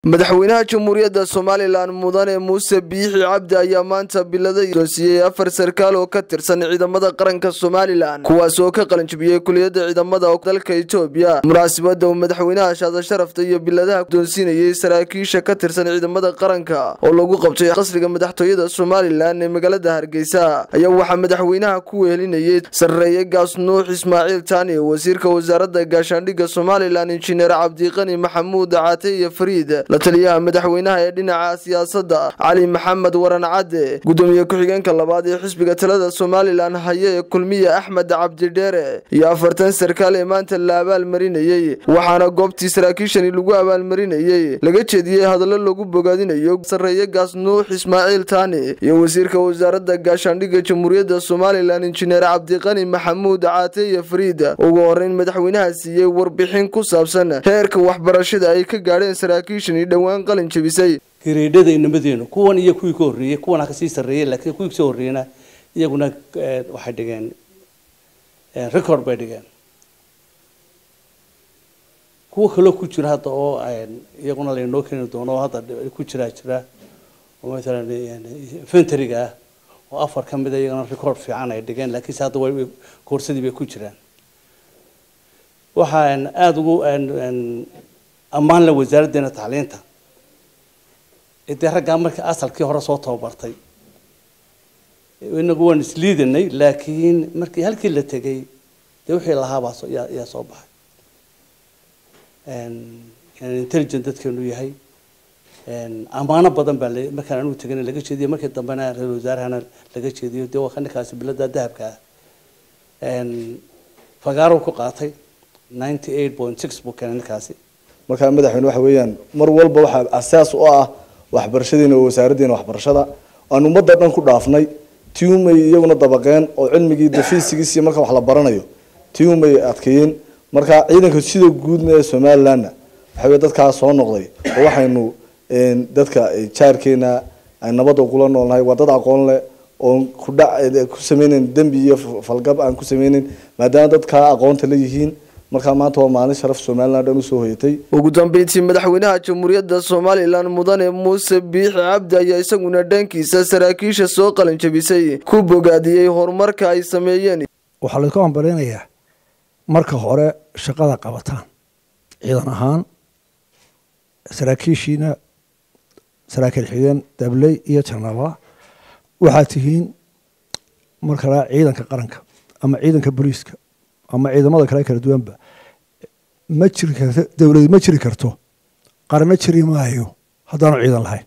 madaxweynaha jamhuuriyadda somalilan mudane muuse biixi cabdi ayaa maanta bilada doonsiiyey afar sarkaal oo ka tirsan ciidamada qaranka somalilan kuwaas oo ka qalanjibiyey kuliyadda ciidamada dalka etoobiya munaasabada uu madaxweynaha shaada sharafta iyo biladaha doonsiinayey saraakiisha ka tirsan ciidamada qaranka oo lagu qabtay qasriga madaxtooyada somalilan ee magaalada hargeysa ayaa waxaa madaxweynaha ku wehelinayey sarreeye gaas nuux ismaaciil taani wasiirka wasaaradda gaashaandhigga somalilan injineer cabdiqani maxamuud caate iyo fariid la taliyaha madaxweynaha ee dhinaca siyaasadda cali maxamed waran cadde gudoomiye ku-xigeenka labaad ee xisbiga talada somalilan haye ee kulmiye axmed cabdidheere iyo afartan sarkaal ee maanta la abaalmarinayey waxaana goobtii saraakiishani lagu abaalmarinayey laga jeediyey hadallo lagu bogaadinayo sarreeye gaas nuux ismaaciil taani iyo wasiirka wasaaradda gaashaandhigga jamhuuriyadda somalilan injineer cabdiqani maxamuud caate iyo fariid ugu horeyn madaxweynaha siiyey warbixin ku saabsan heerka waxbarashada ay ka gaadheen saraakiishani dhowaan qalin jebisay hireedhada inamadeennu kuwan iyo kuwii ka horreeyey kuwan ha kasii sarreeyey laakiin kuwii kasoo horreeyena iyaguna waxay dhigeen record bay dhigeen kuwa kaloo ku jira hadda oo iyaguna laynoo keeni doono oo hadda ku jiraa jira oo maalan infantariga ah oo afar ka mida iyagana record fiican ay dhigeen laakiinse hadda way koorsadii bay ku jiraan waxaan aada ugu ammaan la wasaaraddeena tacliinta dee raggaa markii asalkii hore soo tababartay inagu waan isliidanay laakiin markii halkii la tegay dee wixii lahaabaa yaa soo baxay intelligent dadkeenu yahay ammaano badan baa markaan anugu tegana laga jeediyo markii dambena ra-isul wasaarahana laga jeediyo dee waa ninkaasi bilada dahabka ah fagaarow ku qaatay ninety eight point six buu keenay ninkaasi markaa madaxweyne waxa weeyaan mar walba waxaa asaas u ah waxbarashadiina oo wasaaraddeena waxbarashada aan ummadda dhan ku dhaafnay tiumay iyaguna dabaqeen oo cilmigii dafiisigiisii marka wax la baranayo tiumay adkeeyeen marka ciidanka sida guudna ee somalilandna waxa wey dadkaa soo noqday oo waxaynu dadka jaarkeena ay nabadda kula noolnahay waa dad aqoon leh oon kudhac ku sameyneyn dembi iyo falgab aan ku sameyneyn maadaama dadkaa aqoonta la yihiin markaa maanta waa maalin sharaf somalilan dhan usoo hoyatay ugu dambeyntii madaxweynaha jamhuuriyadda somalilan mudane muuse biixi cabdi ayaa isaguna dhankiisa saraakiisha soo qalin jebisay ku bogaadiyey horumarka ay sameeyeen waxaa laydku hambaleynayaa marka hore shaqada qabataan ciidan ahaan saraakiishiina saraakiil xigeen dabley iyo janaba waxaad tihiin markala ciidanka qaranka ama ciidanka booliiska ama ciidamada kale kala duwanba ma jiri karto dowladi ma jiri karto qarano jiri maayo haddaanu ciidan lahayn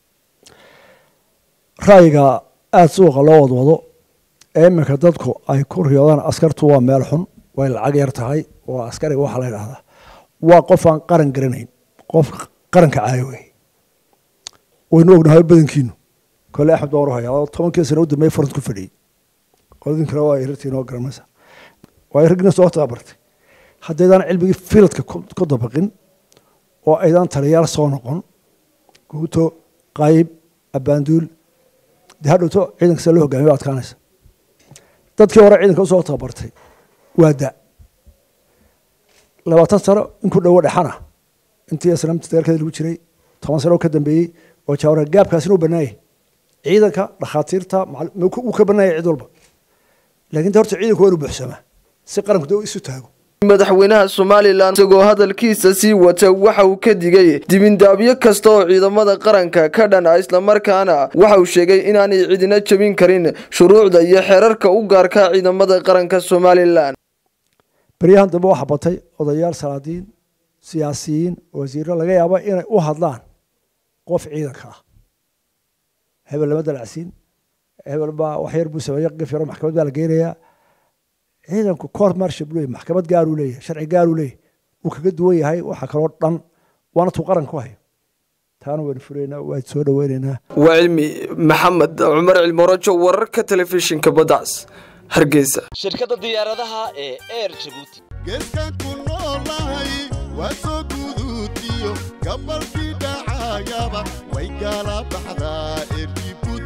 ra'yiga aada suuqa loo wadwado ee iminka dadku ay ku riyoodaan askartu waa meel xun way lacag yar tahay waa askariga waxaa la ydhahdaa waa qof aan qaran garanayn qof qaranka caayo wey waynu ognahay badankiinu kole axmed baan warhaya oo tobankii sano u dambeeye farant ku fadhiyey qoladin kale waa irartiin oo garanaysa waayo raggina soo tababartay haddaydaan cilmigii filadka ku dabaqin oo aydaan taliyaal soo noqon guuto qayb abaanduul dee hadhowto ciidanka sida loo hogamiyo waa adkaanaysa dadkii hore ciidanka usoo tababartay waa da labaatan sano inku dhowo dhexana intii islaamta dagaalkeeda lagu jiray toban sano oo ka dambeeyey oo jaawara gaabkaasina u banaayay ciidanka dhakhaatiirta uu ka banaayay cid walba lakin de horta ciidanku waa inu buuxsamaa si qaranku de isu taago madaxweynaha somalilan isagoo hadalkiisa sii wata waxa uu ka digay dibindaabyo kasta oo ciidamada qaranka ka dhan ah islamarkaana waxa uu sheegay inaanay cidina jebin karin shuruucda iyo xeerarka u gaarka ciidamada qaranka somalilan beryahan dambe waxaa batay odayaal salaadiin siyaasiyiin wasiiro laga yaabo inay u hadlaan qof ciidanka ah hebel lama dalacsiin hebel baa wax yar buu sameeye qif yaro maxkamad baa la geynayaa ciidanku court marshal buu leeyahy maxkamad gaaruu leeyahy sharci gaaruu leeyahy wuu kaga duwan yahay waxa kaloo dhan waana tuu qaran ku hayo taana waynu furaynaa waa soo dhaweynaynaa waa cilmi maxamed cumar cilmorojo wararka telefishinka badacas hargeysa shirkadda diyaaradaha ee air jabuuti geeskan ku noolahay waa soo guduutiyo gabalkii dhacayaba way gaala baxdaa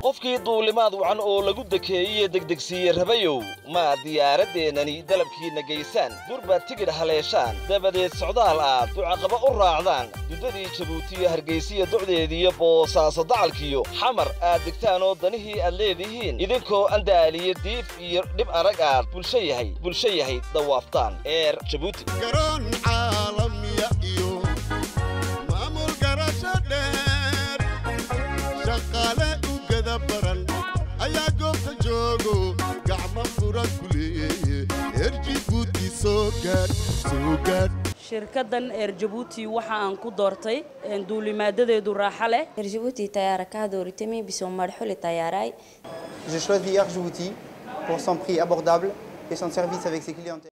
qofkii duulimaad wacan oo lagu dekeeyey degdegsiiye rabayow ma diyaaraddeenani dalabkiinna gaysaan durbaad tigidh haleeshaan dabadeed socdaal aad ducaqaba u raacdaan duddadii jabuutiyo hargaysiya docdeediyo boosaaso dacalkiyo xamar aad degtaan oo danihii aad leedihiin idinkoo andaaliyo diif iyo dhib arag aad bulsho yahay bulsho yahay dawaaftaan eer jabuuti garoon caalamiya iyo maamul garasho dheer shaqaale u gada baran ayaa goobta joogo gacmo fura ku leeye reer jibuuti soo gaadh soo gaadh shirkaddan eer jabuuti waxa aan ku doortay duulimaadadeedu raaxo leh Air Djibouti tayara ka dooritay biso marxuli tayaray J'ai choisi Air Djibouti pour son prix abordable et son service avec ses clientèles.